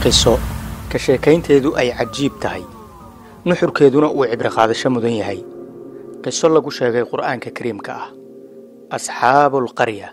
qiso ka sheekaynteedu ay cajiib tahay nuxurkeeduna uu cibro qaadasho mudan yahay qiso lagu sheegay qur'aanka kariimka ah asxaabuulqarya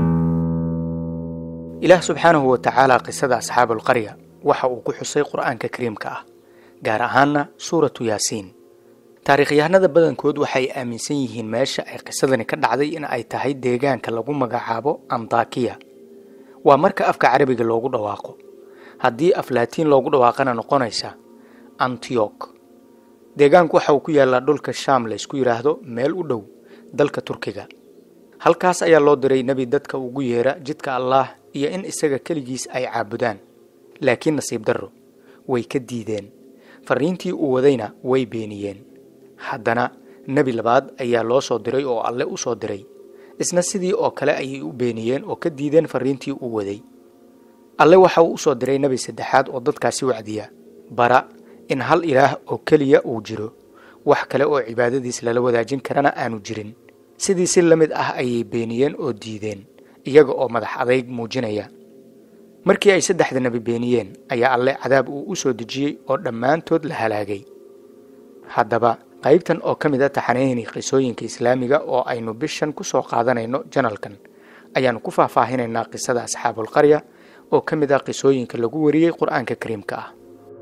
ilaah subxaanahu wa tacaala qisada asxaabuulqarya waxa uu ku xusay qur'aanka kariimka ah gaar ahaanna suuratu yaasiin taariikhyahanada badankood waxay aaminsan yihiin meesha ay qisadani ka dhacday in ay tahay deegaanka lagu magacaabo antakiya waa marka afka carabiga loogu dhawaaqo haddii af laatiin loogu dhawaaqana noqonaysa antiyok deegaanku waxa uu ku yaallaa dhulka shaam laysku yidhaahdo meel u dhow dalka turkiga halkaas ayaa loo diray nebi dadka ugu yeera jidka allaah iyo in isaga keligiis ay caabudaan laakiin nasiib darro way ka diideen farriintii uu wadayna way beeniyeen haddana nebi labaad ayaa loo soo diray oo alle u soo diray isna sidii oo kale ayay u beeniyeen oo ka diideen farriintii uu waday alle waxa uu u soo diray nebi saddexaad oo dadkaasi wacdiya bara in hal ilaah oo keliya uu jiro wax kale oo cibaadadiis lala wadaajin karana aanu jirin sidii si la mid ah ayay beeniyeen oo diideen iyaga oo madax adayg muujinaya markii ay saddexda nebi beeniyeen ayaa alle cadaab uu u soo dejiyey oo dhammaantood la halaagay haddaba qaybtan oo ka mid a taxaneyni qisooyinka islaamiga oo aynu bishan ku soo qaadanayno janalkan ayaannu ku faahfaahinaynaa qisada asxaabulqarya oo ka mid ah qisooyinka lagu wariyey qur-aanka kariimka ah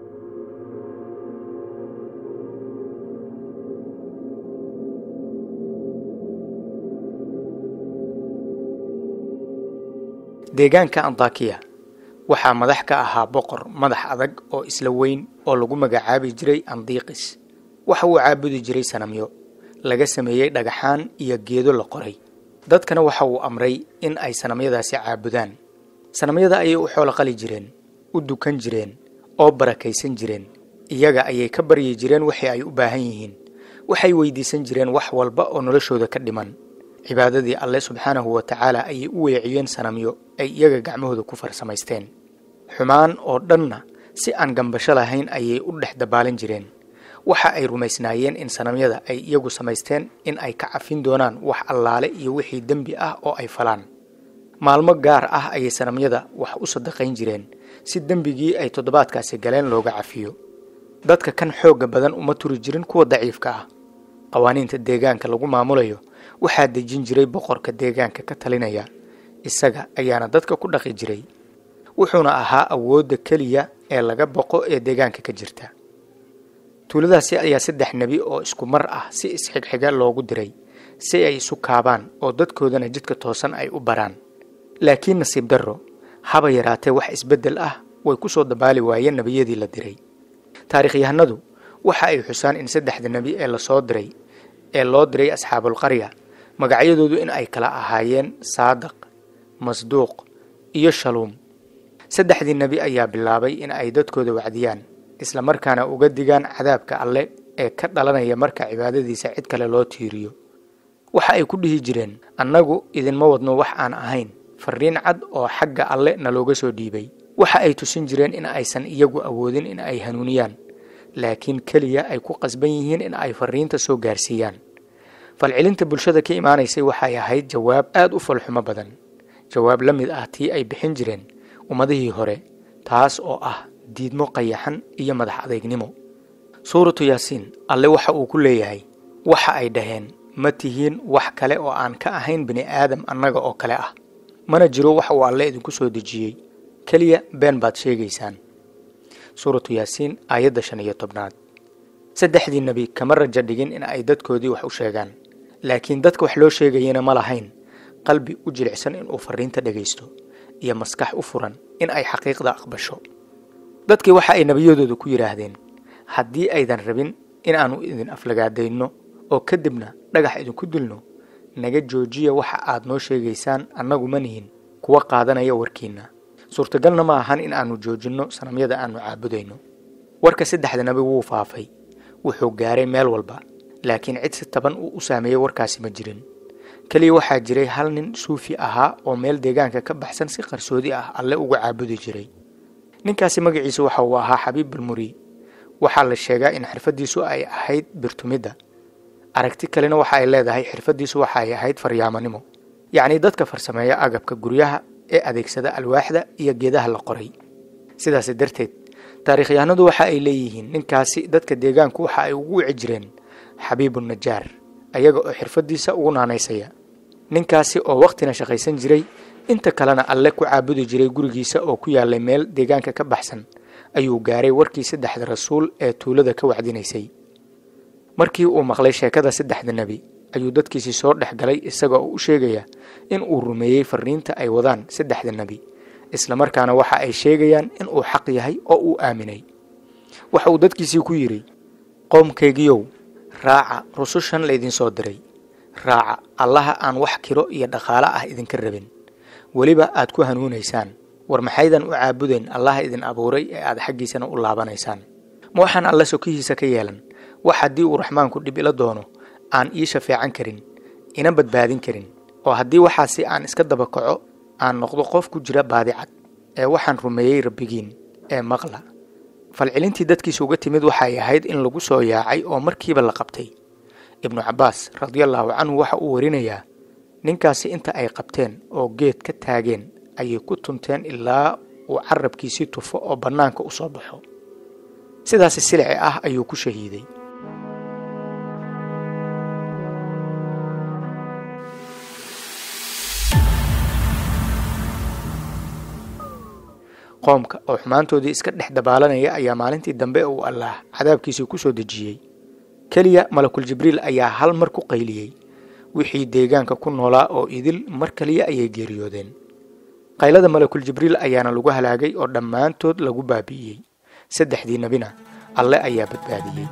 deegaanka antakiya waxaa madax ka ahaa boqor madax adag oo isla weyn oo lagu magacaabi jiray andiiqis waxa uu caabudi jiray sanamyo laga sameeyey dhagaxaan iyo geedo la qoray dadkana waxa uu amray in ay sanamyadaasi caabudaan sanamyada ayay u xoolo qali jireen u dukan jireen oo barakaysan jireen iyaga ayay ka baryi jireen wixii ay u baahan yihiin waxay weydiisan jireen wax walba oo noloshooda ka dhiman cibaadadii alle subxaanahu wa tacaala ayay u weeciyeen sanamyo ay iyaga gacmahooda ku farsamaysteen xumaan oo dhanna si aan gambasho lahayn ayay u dhex dabaalan jireen waxa ay rumaysnaayeen in sanamyada ay iyagu samaysteen in ay ka cafin doonaan wax allaale iyo wixii dembi ah oo ay falaan maalmo gaar ah ayay sanamyada wax u sadaqayn jireen si dembigii ay toddobaadkaasi galeen looga cafiyo dadka kan xoogga badan uma turi jirin kuwa daciifka ah qawaaniinta deegaanka lagu maamulayo waxaa dejin jiray boqorka deegaanka ka talinaya isaga ayaana dadka ku dhaqi jiray wuxuuna ahaa awoodda keliya ee laga boqo ee deegaanka ka jirta tuuladaasi ayaa saddex nebi oo isku mar ah si isxigxiga loogu diray si ay isu kaabaan oo dadkoodana jidka toosan ay u baraan laakiin nasiib darro haba yaraatee wax isbeddel ah way ku soo dabaali waayeen nebiyadii la diray taariikhyahanadu waxa ay xusaan in saddexda nebi ee lasoo diray ee loo diray asxaabulqarya magacyadoodu in ay kala ahaayeen saadiq masduuq iyo shaluum saddexdii nebi ayaa bilaabay in ay dadkooda wacdiyaan isla markaana uga digaan cadaabka alle ee ka dhalanaya marka cibaadadiisa cid kale loo tiiriyo waxa ay ku dhihi jireen annagu idinma wadno wax aan ahayn farriin cad oo xagga alle nalooga soo dhiibay waxa ay tusin jireen in aysan iyagu awoodin in ay hanuuniyaan laakiin keliya ay ku qasban yihiin in ay farriinta soo gaarsiiyaan falcelinta bulshada ka imaanaysay waxay ahayd jawaab aad u falxumo badan jawaab la mid ah tii ay bixin jireen ummadihii hore taas oo ah diidmo qayaxan iyo madax adeegnimo suuratu yaasiin alle waxa uu ku leeyahay waxa ay dhaheen ma tihiin wax kale oo aan ka ahayn bini aadam annaga oo kale ah mana jiro wax uu alle idinku soo dejiyey keliya been baad sheegaysaan suuratu yaasiin aayadda shan iyo tobnaad saddexdii nebi kama rajo dhigin in ay dadkoodii wax u sheegaan laakiin dadka wax loo sheegayana ma lahayn qalbi u jilicsan inuu farriinta dhegaysto iyo maskax u furan in ay xaqiiqda aqbasho dadkii waxa ay nebiyadooda ku yidhaahdeen haddii aydan rabin inaannu idin aflagaadayno oo kadibna dhagax idinku dilno naga joojiya waxa aad noo sheegaysaan annagu ma nihin kuwa qaadanaya warkiinna suurtagalna ma ahan in aannu joojinno sanamyada aannu caabudayno warka saddexda nebi wuu faafay wuxuu gaaray meel walba laakiin cid si taban uu u saameeyey warkaasi ma jirin keliya waxaa jiray hal nin suufi ahaa oo meel deegaanka ka baxsan si qarsoodi ah alle uga caabudi jiray ninkaasi magaciisu waxa uu ahaa xabiib balmuri waxaa la sheegaa in xirfaddiisu ay ahayd birtumidda aragti kalena waxa ay leedahay xirfaddiisu waxa ay ahayd faryaamanimo yacnii dadka farsameeya agabka guryaha ee adeegsada alwaaxda iyo geedaha la qoray sidaas darteed taariikhyahanadu waxa ay leeyihiin ninkaasi dadka deegaanku waxa ay ugu wici jireen xabiibu najaar ayaga oo xirfadiisa ugu naanaysaya ninkaasi oo wakhtina shaqaysan jiray inta kalena alle ku caabudi jiray gurigiisa oo ku yaalay meel deegaanka ka baxsan ayuu gaaray warkii saddexda rasuul ee tuulada ka wacdinaysay markii uu maqlay sheekada saddexda nebi ayuu dadkiisii soo dhex galay isaga oo u sheegaya in uu rumeeyey fariinta ay wadaan saddexda nebi islamarkaana waxa ay sheegayaan in uu xaq yahay oo uu aaminay waxa uu dadkiisii ku yidhi qoomkaygiyow raaca rusushan laydinsoo diray raaca allaha aan wax kiro iyo dhaqaale ah idinka rabin weliba aad ku hanuunaysaan war maxaydan u caabudeen allaha idin abuuray ee aad xaggiisana u laabanaysaan ma waxaan alle sokihiisa ka yeelan wax haddii uu raxmaanku dhib ila doono aan ii shafeecan karin ina badbaadin karin oo haddii waxaasi aan iska daba kaco aan noqdo qof ku jira baadicad ee waxaan rumeeyey rabbigiin ee maqla falcelintii dadkiisa uga timid waxay ahayd in lagu soo yaacay oo markiiba la qabtay ibnu cabbaas radiallaahu canhu waxa uu warinayaa ninkaasi inta ay qabteen oo geed ka taageen ayay ku tunteen ilaa uu carabkiisii tufo oo bannaanka u soo baxo sidaasi silici ah ayuu ku shahiiday qoomka oo xumaantoodii iska dhex dabaalanaya ayaa maalintii dambe uu allaah cadaabkiisii ku soo dejiyey keliya malakul jibriil ayaa hal mar ku qayliyey wixii deegaanka ku noolaa oo idil mar kaliya ayay geeriyoodeen qaylada malakul jibriil ayaana lagu halaagay oo dhammaantood lagu baabi'iyey saddexdii nebina alle ayaa badbaadiyey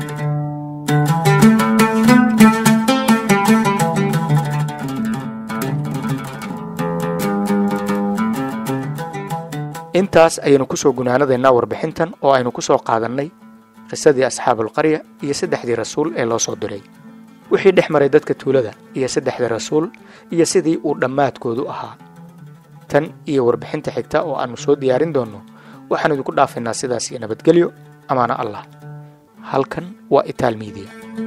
intaas ayaynu kusoo gunaanadaynaa warbixintan oo aynu ku soo qaadannay qisadii asxaabulqarya iyo saddexdii rasuul ee loo soo diray wixii dhex maray dadka tuulada iyo saddexda rasuul iyo sidii uu dhammaadkoodu ahaa tan iyo warbixinta xigta oo aannu soo diyaarin doonno waxaan idinku dhaafaynaa sidaas iyo nabadgelyo amaana allah halkan waa itaal miidiya